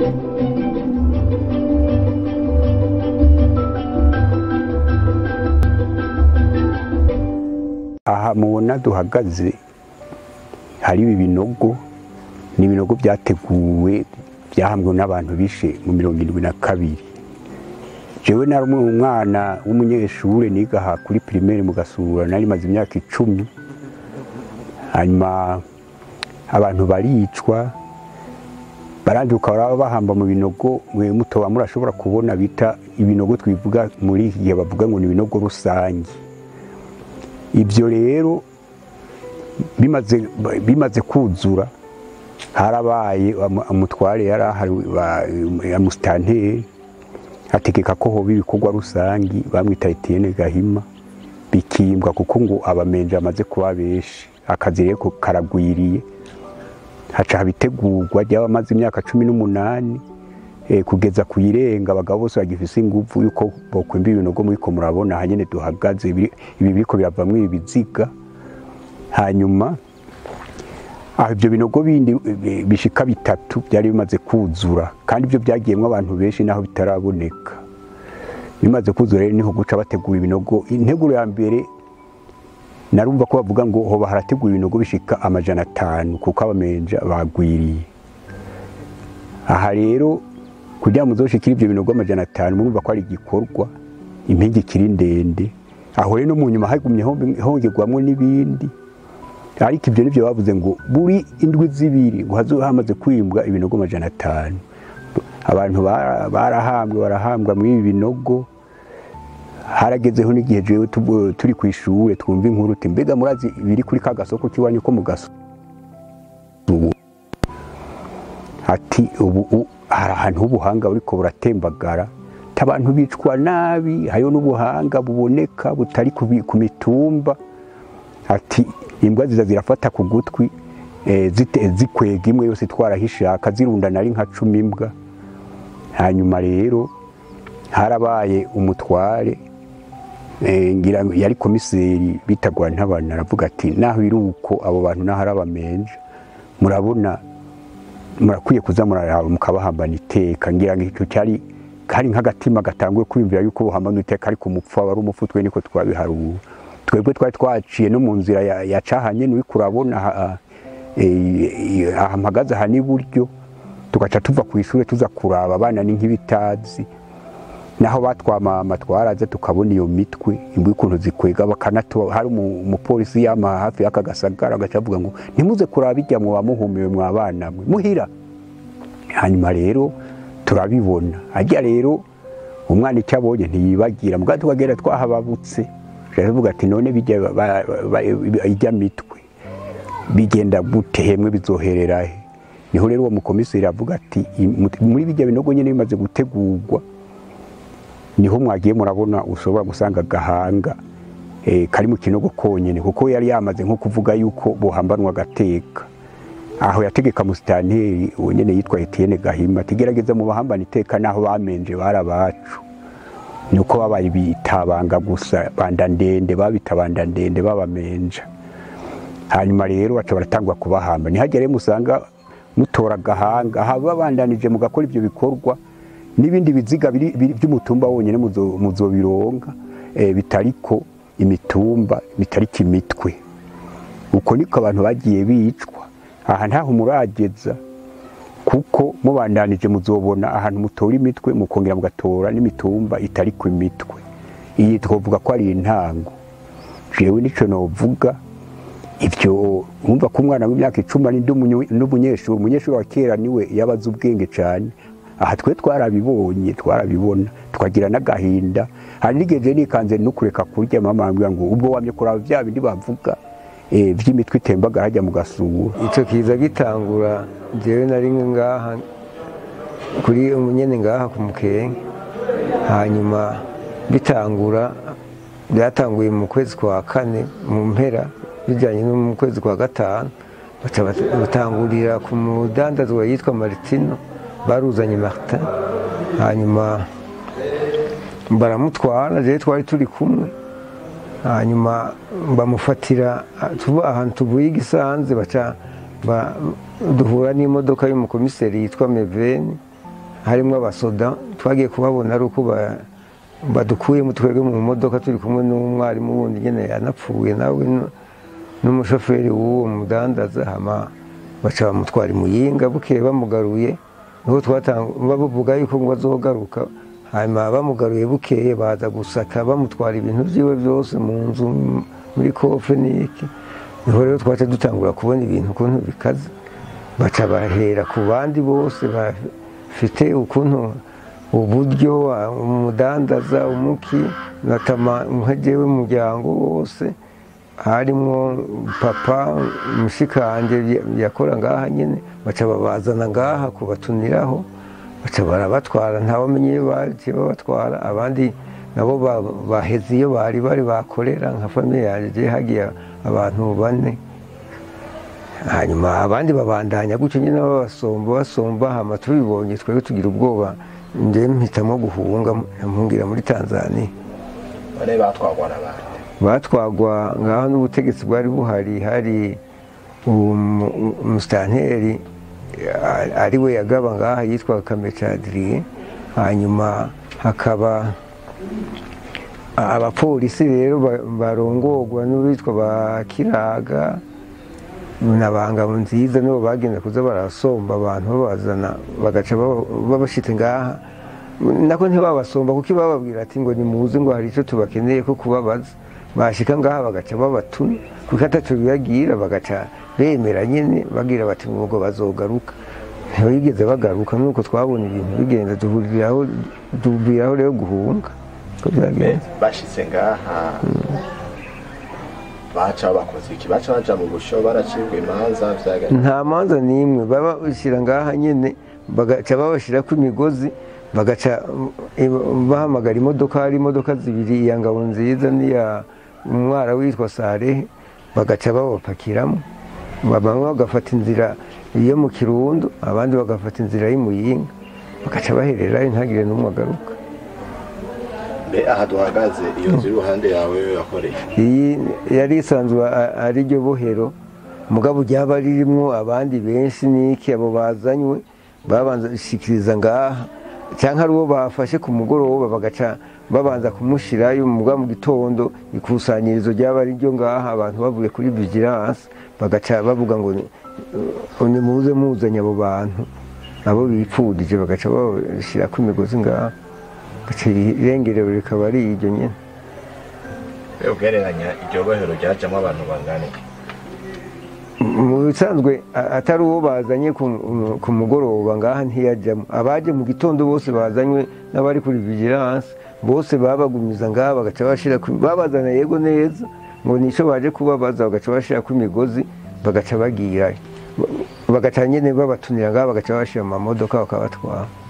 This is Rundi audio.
aha mubona duhagaze hari ibi binogo ni ibinogo byateguwe byahambwe n'abantu bishe mu mirongo irindwi na kabiri jewe nari umwana w'umunyeshure niga aha kuri primaire mu gasura nari maze imyaka icumi hanyuma abantu baricwa baranduka baraba bahamba mu binogo mwe mutoba murashobora kubona bita ibinogo twivuga muri iki gihe bavuga ngo ni ibinogo rusange ibyo rero bimaze bimaze kuzura harabaye umutware yari ahari amusitanteri ategeka ko hoba ibikorwa rusangi bamwita Etienne Gahima bikimbwa kuko ngo abamenje amaze kuba benshi akazi rero karagwiriye haca habitegurwa ry'abamaze imyaka cumi n'umunani kugeza ku irenga abagabo bose bagifise ingufu yuko bokwimba ibinogo muriko murabona hanyene duhagaze ibi biriko biravamwo ibi biziga hanyuma aho ibyo binogo bindi bishika bitatu byari bimaze kuzura kandi ibyo byagiyemwo abantu benshi naho bitaraboneka bimaze kuzura rero niho guca bategura ibinogo integuro ya mbere narumva ko bavuga ngo hoba harategura ibinogo bishika amajana atanu kuko abamenja bagwiriye aha rero kugira ngo muzoshikire ibyo binogo amajana atanu murumva ko ari igikorwa impingi ikiri ndende aho rero no mu nyuma hagumye hongerwamwo n'ibindi ariko ibyo nibyo bavuze ngo buri indwi zibiri ngo hazoba hamaze kwimbwa ibinogo amajana atanu abantu barahambwe barahambwa muri ibi binogo haragezeho n'igihe jewe turi ku ishure twumva inkuru uti mbega murazi biri kuri ka gasoko k'iwanyu ko mu gasoko ati ubu hari ahantu h'ubuhanga buriko buratembagara abantu bicwa nabi hariho n'ubuhanga buboneka butari ku mitumba ati imbwa ziza zirafata ku gutwi zikwega imwe yose twarahishaka zirundana ari nka cumi imbwa hanyuma rero harabaye umutware ngira yari komiseri bitagwa ntabana aravuga ati naho biri uko abo bantu naho ari abamenje murabona murakwiye kuza muraraba mukabahambana iteka ngira ngo icyo cyari kari nk'agatima gatanguye kwiyumvira yuko buhambana iteka ariko umupfu wari umupfu twe niko twabiharura twebwe twari twaciye no mu nzira ya cahanye n'uri kurabona aha mpagaze aha n'iburyo tugaca tuva ku ishuri tuza kuraba abana ni nk'ibitazi naho batwamama twaraza tukabona iyo mitwe imbwa ukuntu zikwega bakanatuba hari umupolisi yama hafi y'aka gasagara agaca avuga ngo ntimuze kuraba ijya mwa muhumiwe mwa bana mwe muhira hanyuma rero turabibona ajya rero umwana icyo abonye ntiyibagira mugabo tukagenda twahababutse turavuga ati none ijya mitwe bigenda gute hemwe bizoherera he niho rero uwo mukomiseri avuga ati muri bijya binogo nyine bimaze gutegurwa niho mwagiye murabona ushobora gusanga agahanga kari mu kinogo konyine kuko yari yamaze nko kuvuga yuko buhambanwa agateka aho yategeka musitanteri uwo nyine yitwa Etienne Gahima atigerageza mu bahambana iteka naho bamenje bari abacu nuko babaye bitabanga gusa banda ndende babita banda ndende babamenja hanyuma rero baca baratangwa kubahamba ntihagere musanga mutora agahanga aha babandanije mugakora ibyo bikorwa n'ibindi biziga by'umutumba wonyine muzobironga bitariko imitumba bitariko imitwe uko niko abantu bagiye bicwa aha ntaho murageza kuko mubandanije muzobona ahantu mutora imitwe mukongera mugatora n'imitumba itariko imitwe iyi twavuga ko ari intango jewe nico novuga ibyo wumva ko umwana w'imyaka icumi ari n'umunyeshuri umunyeshuri wa kera niwe yabaze ubwenge cyane aha twe twarabibonye twarabibona tukagira n'agahinda hari n'igihe nikanze no kureka kurya mama ambwira ngo ubwo wamye kuraba bya bindi bavuga by'imitwe itembaga hajya mu gasura icyo kiza gitangura njyewe nari ngaha kuri umunyene ngaha ku mukenke hanyuma bitangura byatanguye mu kwezi kwa kane mu mpera bijyanye no mu kwezi kwa gatanu batangurira ku mudandazwa yitwa maritino baruzanye martin hanyuma baramutwara rero twari turi kumwe hanyuma bamufatira ahantu tuvuye igisanze baca duhura n'imodoka y'umukomiseri yitwa meveni harimo abasoda twagiye kubabona ari uko ba- badukuyemo twebwe mu modoka turi kumwe n'umwarimu wundi nyine yanapfuye nawe nu- n'umushoferi w'uwo mudandaza hama baca bamutwara imuyinga bukeye bamugaruye niho twatanga bavuga yuko ngo azogaruka hanyuma bamugaruye bukeye baza gusaka bamutwara ibintu byiwe byose mu nzu muri kofe n'iki niho rero twaca dutangura kubona ibintu ukuntu bikaze baca bahera ku bandi bose bafite ukuntu uburyo umudandaza umuki natama nkagewe umuryango wose harimo papa mushikanje yakora ngaha nyine baca babazana ngaha kubatuniraho baca barabatwara ntawamenye iyo bagiye babatwara abandi nabo ba- baheze iyo bari bari bakorera nka famiye yanjye hagiye abantu bane hanyuma abandi babandanya gutyo nyine babasomba basomba hama tubibonye twebwe tugira ubwoba njye mpitamo guhunga mpungira muri tanzania bane batwagwa n'abandi batwagwa ngaho n'ubutegetsi bwari buhari hari umu- umusitanteri a- ari we yagaba ngaha yitwa kamecadiriye hanyuma hakaba a- abapolisi rero ba- barongorwa n'uwitwa ba kiraga na bangabo nziza nibo bagenda kuza barasomba abantu babazana bagaca baba- babashitse ngaha nako ntibabasomba kuko bababwira ati ngo nimuze ngo hari icyo tubakeneye ko kubabaza bashika ngaha bagaca babatuna kuko ataco bibagira bagaca bemera nyene bagira bati ngo bazogaruka ntibigeze bagaruka nuko twabona ibintu bigenda duhuriraho duhuriraho rero guhunga ko byagenze bashitse ngaha baca bakoze iki baca baja mu busho baracibwa imanza vyagenze nta manza n'imwe baba bashyira ngaha nyine bagaca babashyirako imigozi bagaca eh, bahamagara imodoka hari imodoka zibiri iya ngabo nziza n'iya umwara witwa sarehe bagaca babapakiramo bamwe bagafata inzira yo mu kirundo abandi bagafata inzira y'imuyinga bagaca bahererayo ntagire n'umwe agaruka mbe aha duhagaze iyo nzu iruhande yawe yakoreye iyi yari isanzwe a- ari ryo bohero mugabo ryaba ririmo abandi benshi n'iki abo bazanywe babanza gushikiriza ngaha cyangwa ari uwo bafashe ku mugoroba bagaca babanza kumushyirayo mugabo mu gitondo ikusanyirizo ryaba ari ryo ngaha abantu bavuye kuri vigilance bagaca bavuga ngo "Uh, nimuze muzanye abo bantu abo bipfudije bagaca babashyirako imigozi ngaha gaca irengerewe rikaba ari iryo nyine mbe ugereranya iryo bohero ryajamwo abantu bangana iki mu bisanzwe a- atari uwo bazanye ku- ku mugoroba ngaha ntiyajyamo abaje mu gitondo bose bazanywe n'abari kuri vigilance bose babagumiza ngaha bagaca bashira ku- babazana yego neza ngo nico baje kubabaza bagaca bashira ku migozi bagaca bagirayo bagaca nyene babatunira ngaha bagaca bashira mu mamodoka bakabatwara